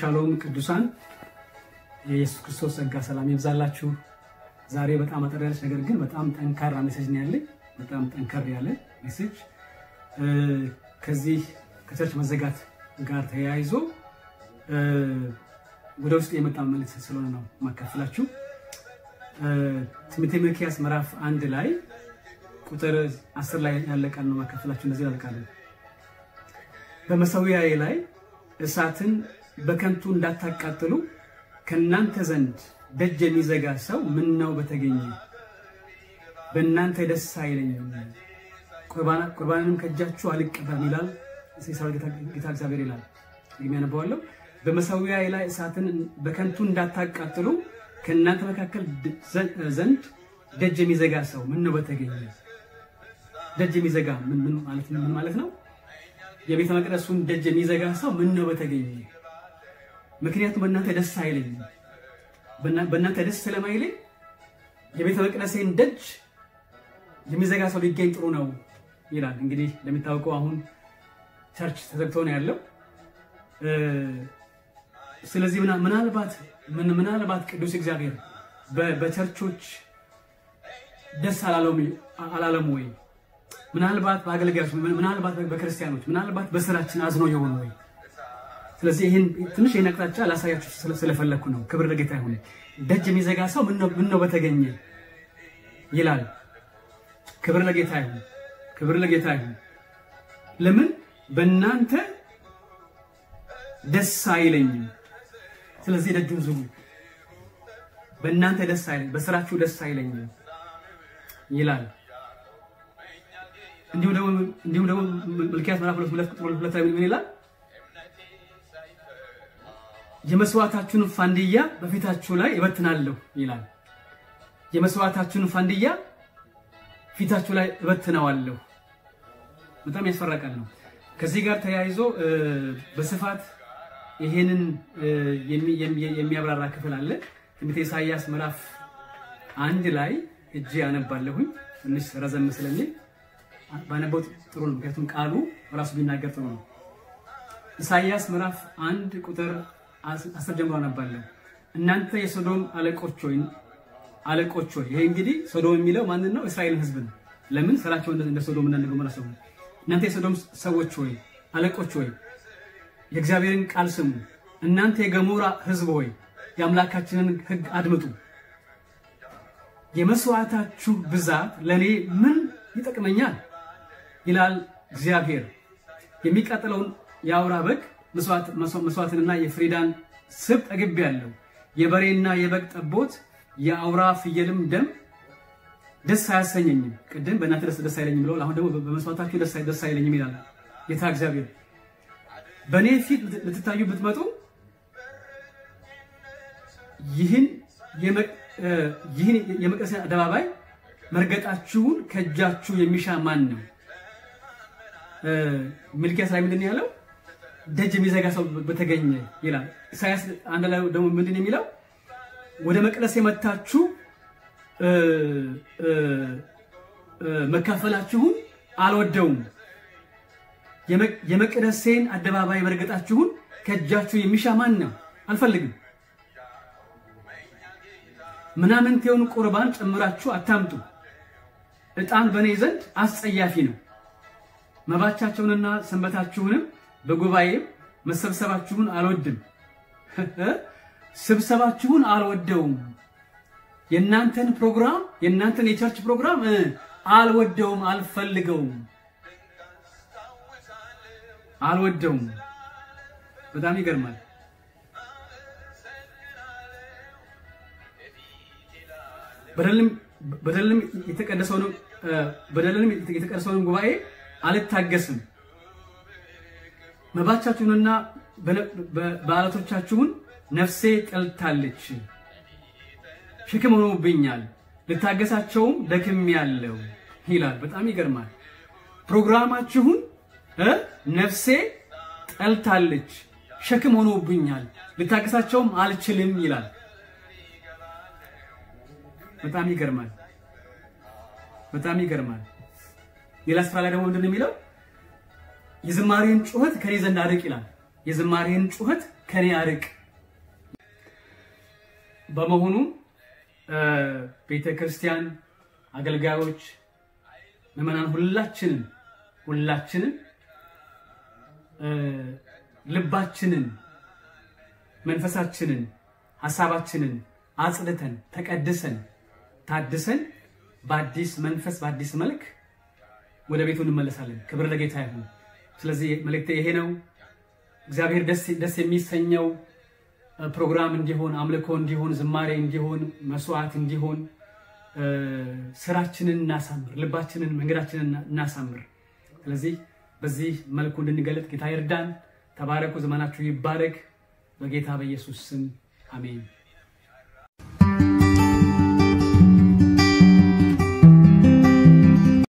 ሻሎም ቅዱሳን የኢየሱስ ክርስቶስ ጸጋ ሰላም ይብዛላችሁ። ዛሬ በጣም አጠር ያለች ነገር ግን በጣም ጠንካራ ሜሴጅ ነው ያለኝ። በጣም ጠንከር ያለ ሜሴጅ ከዚህ ከቸርች መዘጋት ጋር ተያይዞ ወደ ውስጥ የመጣ መልእክት ስለሆነ ነው የማካፍላችሁ። ትንቢተ ሚልክያስ ምዕራፍ አንድ ላይ ቁጥር አስር ላይ ያለ ቃል ነው የማካፍላችሁ። እንደዚህ ያልቃል በመሠዊያዬ ላይ እሳትን በከንቱ እንዳታቃጥሉ ከእናንተ ዘንድ ደጅ የሚዘጋ ሰው ምን ነው በተገኘ፣ በእናንተ ደስ አይለኝም፣ ቁርባንንም ከእጃችሁ አልቀበልም ይላል የሠራዊት ጌታ እግዚአብሔር ይላል። ደግሜ ያነበዋለሁ። በመሠዊያዬ ላይ እሳትን በከንቱ እንዳታቃጥሉ ከእናንተ መካከል ዘንድ ደጅ የሚዘጋ ሰው ምን ነው በተገኘ። ደጅ የሚዘጋ ምን ማለት ነው? የቤተ መቅደሱን ደጅ የሚዘጋ ሰው ምን ነው በተገኘ። ምክንያቱም በእናንተ ደስ አይለኝም፣ በእናንተ ደስ ስለማይለኝ የቤተ መቅደሴን ደጅ የሚዘጋ ሰው ሊገኝ ጥሩ ነው ይላል። እንግዲህ እንደሚታወቀው አሁን ቸርች ተዘግቶ ነው ያለው። ስለዚህ ምናልባት ምናልባት ቅዱስ እግዚአብሔር በቸርቾች ደስ አላለም ወይ? ምናልባት በአገልጋዮች፣ ምናልባት በክርስቲያኖች፣ ምናልባት በስራችን አዝኖ የሆነ ወይ? ስለዚህ ይህን ትንሽ ይህን አቅጣጫ ላሳያችሁ ስለፈለግኩ ነው። ክብር ለጌታ ይሁን። ደጅ የሚዘጋ ሰው ምን ነው በተገኘ ይላል። ክብር ለጌታ ይሁን። ክብር ለጌታ ይሁን። ለምን በእናንተ ደስ አይለኝም። ስለዚህ ደጁን ዝጉ። በእናንተ ደስ አይለኝ፣ በስራችሁ ደስ አይለኝም ይላል። እንዲሁም ደግሞ ሚልክያስ ምዕራፍ ሁለት ቁጥር ሁለት ላይ ምን ይላል? የመስዋዕታችሁን ፋንድያ በፊታችሁ ላይ እበትናለሁ ይላል። የመስዋዕታችሁን ፋንድያ ፊታችሁ ላይ እበትነዋለሁ። በጣም ያስፈራቃል ነው። ከዚህ ጋር ተያይዞ በስፋት ይሄንን የሚያብራራ ክፍል አለ። ትንቢተ ኢሳይያስ ምዕራፍ አንድ ላይ እጅ ያነባለሁኝ ትንሽ ረዘም ስለሚል ባነበው ጥሩ ነው። ምክንያቱም ቃሉ ራሱ ቢናገር ጥሩ ነው። ኢሳይያስ ምዕራፍ አንድ ቁጥር አስር ጀምሮ አነባለሁ። እናንተ የሶዶም አለቆች ሆይ አለቆች ሆይ። ይሄ እንግዲህ ሶዶም የሚለው ማንን ነው? እስራኤልን ሕዝብ ነው። ለምን ስራቸው እንደ ሶዶም እና ገሞራ ሰው። እናንተ የሶዶም ሰዎች ሆይ አለቆች ሆይ የእግዚአብሔርን ቃል ስሙ። እናንተ የገሞራ ሕዝብ ሆይ የአምላካችንን ሕግ አድምጡ። የመስዋዕታችሁ ብዛት ለእኔ ምን ይጠቅመኛል? ይላል እግዚአብሔር። የሚቃጠለውን የአውራ በግ መስዋዕትንና የፍሪዳን ስብ ጠግቤያለሁ። የበሬና የበግ ጠቦት የአውራ ፍየልም ደም ደስ አያሰኘኝም። ቅድም በእናንተ ደስ ደስ አይለኝም ብለዋል። አሁን ደግሞ በመስዋዕታችሁ ደስ አይለኝም ይላል ጌታ እግዚአብሔር። በእኔ ፊት ልትታዩ ብትመጡ ይህን የመቅደስን አደባባይ መርገጣችሁን ከእጃችሁ የሚሻ ማን ነው? ሚልክያስ ላይ ምንድን ያለው? ደጅ የሚዘጋ ሰው በተገኘ ይላል። ኢሳያስ አንድ ላይ ደግሞ ምንድን የሚለው? ወደ መቅደስ የመታችሁ መካፈላችሁን አልወደውም። የመቅደሴን አደባባይ መርገጣችሁን ከእጃችሁ የሚሻ ማን ነው? አልፈልግም። ምናምንቴውን ቁርባን ጨምራችሁ አታምጡ። ዕጣን በእኔ ዘንድ አስጸያፊ ነው። መባቻቸውንና ሰንበታችሁንም በጉባኤም መሰብሰባችሁን አልወድም። ስብሰባችሁን አልወደውም። የእናንተን ፕሮግራም የእናንተን የቸርች ፕሮግራም አልወደውም፣ አልፈልገውም፣ አልወደውም። በጣም ይገርማል። በደልም የተቀደሰውን ጉባኤ አልታገስም። መባቻችሁንና በዓላቶቻችሁን ነፍሴ ጠልታለች፣ ሸክም ሆኖብኛል፣ ልታገሳቸውም ደክሜያለሁ ይላል። በጣም ይገርማል። ፕሮግራማችሁን ነፍሴ ጠልታለች፣ ሸክም ሆኖብኛል፣ ልታገሳቸውም አልችልም ይላል። በጣም ይገርማል። በጣም ይገርማል። ሌላ ስፍራ ላይ ደግሞ ምንድን ነው የሚለው? የዝማሬን ጩኸት ከኔ ዘንድ አርቅ ይላል። የዝማሬን ጩኸት ከኔ አርቅ። በመሆኑ ቤተ ክርስቲያን አገልጋዮች፣ ምዕመናን ሁላችንም ሁላችንም ልባችንን፣ መንፈሳችንን፣ ሀሳባችንን አጽድተን ተቀድሰን ታድሰን በአዲስ መንፈስ በአዲስ መልክ ወደ ቤቱ እንመለሳለን። ክብር ለጌታ ይሁን። ስለዚህ መልእክቴ ይሄ ነው። እግዚአብሔር ደስ የሚሰኘው ፕሮግራም እንዲሆን፣ አምልኮ እንዲሆን፣ ዝማሬ እንዲሆን፣ መስዋዕት እንዲሆን ስራችንን እናሳምር፣ ልባችንን፣ መንገዳችንን እናሳምር። ስለዚህ በዚህ መልኩ እንድንገለጥ ጌታ ይርዳን። ተባረኩ። ዘመናችሁ ይባረክ። በጌታ በኢየሱስ ስም አሜን።